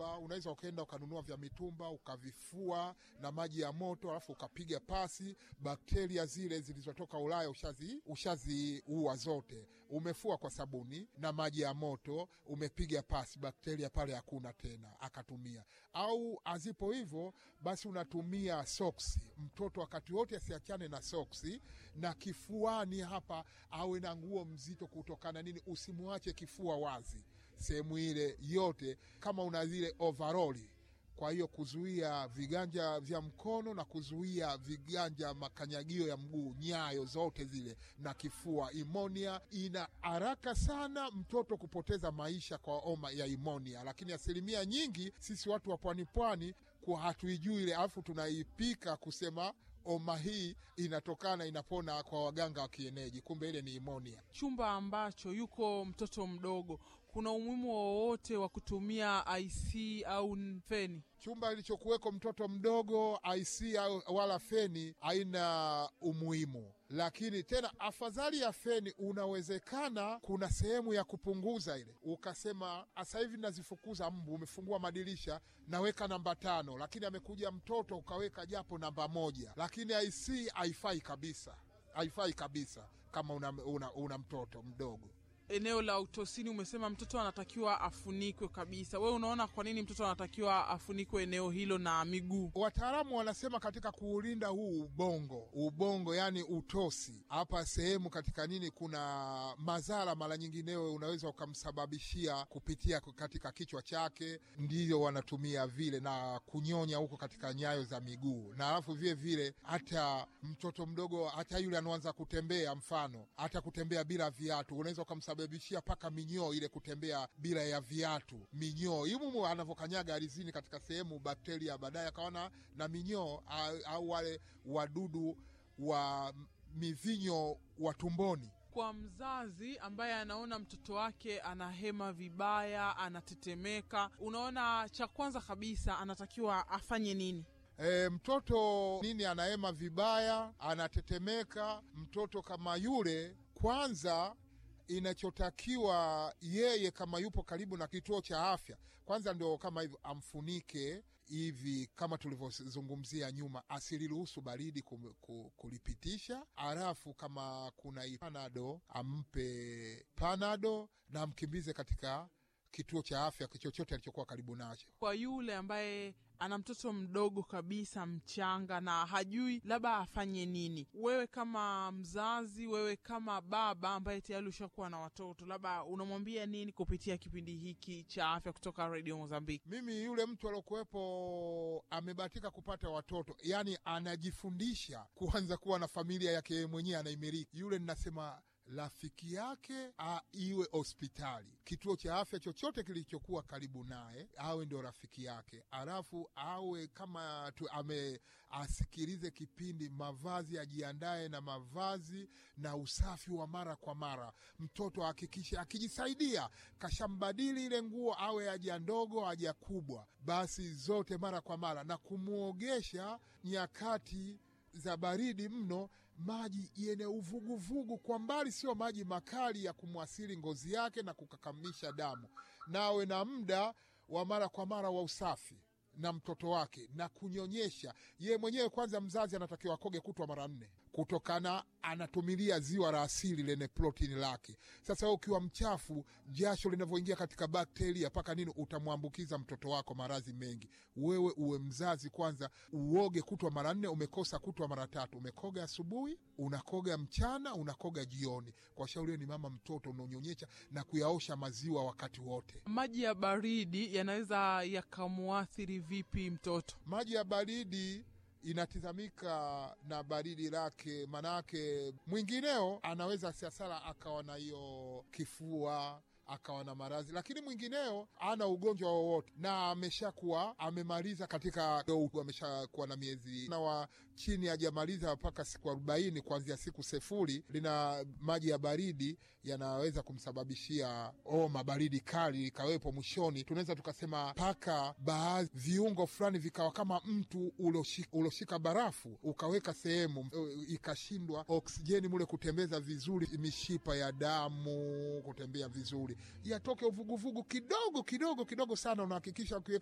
mitumba, unaweza ukaenda ukanunua vya mitumba ukavifua na maji ya moto, alafu ukapiga pasi, bakteria zile zilizotoka Ulaya ushazi ushaziua zote. Umefua kwa sabuni na maji ya moto, umepiga pasi, bakteria pale hakuna tena, akatumia. Au azipo hivyo, basi unatumia soksi. Mtoto wakati wote asiachane na soksi, na kifuani hapa awe na nguo mzito kutokana nini, usimwache kifua wazi sehemu ile yote, kama una zile overoli kwa hiyo kuzuia viganja vya mkono na kuzuia viganja makanyagio ya mguu, nyayo zote zile na kifua. Imonia ina haraka sana mtoto kupoteza maisha kwa homa ya imonia, lakini asilimia nyingi sisi watu wa pwani pwani kwa hatuijui ile, alafu tunaipika kusema homa hii inatokana inapona kwa waganga wa kienyeji, kumbe ile ni imonia. Chumba ambacho yuko mtoto mdogo, kuna umuhimu wowote wa kutumia IC au feni? Chumba ilichokuweko mtoto mdogo IC au wala feni haina umuhimu, lakini tena afadhali ya feni, unawezekana kuna sehemu ya kupunguza ile, ukasema sasa hivi nazifukuza mbu, umefungua madirisha, naweka namba tano, lakini amekuja mtoto ukaweka japo namba moja, lakini IC haifai kabisa, haifai kabisa kama una, una, una mtoto mdogo eneo la utosini umesema mtoto anatakiwa afunikwe kabisa. Wewe unaona kwa nini mtoto anatakiwa afunikwe eneo hilo na miguu? Wataalamu wanasema katika kuulinda huu ubongo, ubongo yani utosi hapa sehemu katika nini, kuna madhara mara nyinginewe unaweza ukamsababishia kupitia katika kichwa chake, ndiyo wanatumia vile na kunyonya huko katika nyayo za miguu, na alafu vile vile hata mtoto mdogo, hata yule anaanza kutembea, mfano hata kutembea bila viatu, unaweza ukamsababishia mpaka minyoo ile, kutembea bila ya viatu, minyoo imumu anavyokanyaga alizini katika sehemu bakteria, baadaye akaona na minyoo au wale wadudu wa mivinyo wa tumboni. Kwa mzazi ambaye anaona mtoto wake anahema vibaya, anatetemeka, unaona cha kwanza kabisa anatakiwa afanye nini? E, mtoto nini anahema vibaya, anatetemeka, mtoto kama yule, kwanza inachotakiwa yeye kama yupo karibu na kituo cha afya, kwanza ndio kama hivyo amfunike hivi kama tulivyozungumzia nyuma, asiliruhusu baridi kulipitisha. Halafu kama kuna panado ampe panado na amkimbize katika kituo cha afya chochote alichokuwa karibu nacho. Kwa yule ambaye ana mtoto mdogo kabisa mchanga na hajui labda afanye nini, wewe kama mzazi, wewe kama baba ambaye tayari ushakuwa na watoto, labda unamwambia nini kupitia kipindi hiki cha afya kutoka Radio Mozambiki? Mimi yule mtu aliokuwepo amebahatika kupata watoto, yani anajifundisha kuanza kuwa na familia yake yeye mwenyewe anaimiliki, yule ninasema rafiki yake a, iwe hospitali, kituo cha afya chochote kilichokuwa karibu naye, awe ndio rafiki yake. Alafu awe kama tu, ame asikilize kipindi, mavazi ajiandae na mavazi na usafi wa mara kwa mara. Mtoto ahakikishe akijisaidia kashambadili ile nguo, awe haja ndogo haja kubwa, basi zote mara kwa mara, na kumwogesha nyakati za baridi mno, maji yenye uvuguvugu kwa mbali, sio maji makali ya kumwasili ngozi yake na kukakamisha damu. Nawe na muda wa mara kwa mara wa usafi na mtoto wake na kunyonyesha ye mwenyewe. Kwanza mzazi anatakiwa akoge kutwa mara nne, kutokana anatumilia ziwa la asili lenye protini lake. Sasa wewe ukiwa mchafu, jasho linavyoingia katika bakteria mpaka nini, utamwambukiza mtoto wako maradhi mengi. Wewe uwe mzazi kwanza, uoge kutwa mara nne. Umekosa kutwa mara tatu, umekoga asubuhi, unakoga mchana, unakoga jioni. Kwa shauri ni mama mtoto unaonyonyesha na kuyaosha maziwa wakati wote. Maji ya baridi yanaweza yakamuathiri vipi mtoto? Maji ya baridi inatizamika na baridi lake, manake mwingineo anaweza siasala akawa na hiyo kifua akawa na maradhi, lakini mwingineo ana ugonjwa wowote na ameshakuwa amemaliza katika, ameshakuwa na miezi na wa chini hajamaliza mpaka siku arobaini kuanzia siku sefuri, lina maji ya baridi yanaweza kumsababishia homa, baridi kali ikawepo. Mwishoni tunaweza tukasema mpaka baadhi viungo fulani vikawa kama mtu uloshika, uloshika barafu ukaweka sehemu ikashindwa oksijeni mule kutembeza vizuri, mishipa ya damu kutembea vizuri yatoke uvuguvugu kidogo kidogo kidogo sana. Unahakikisha ukiweka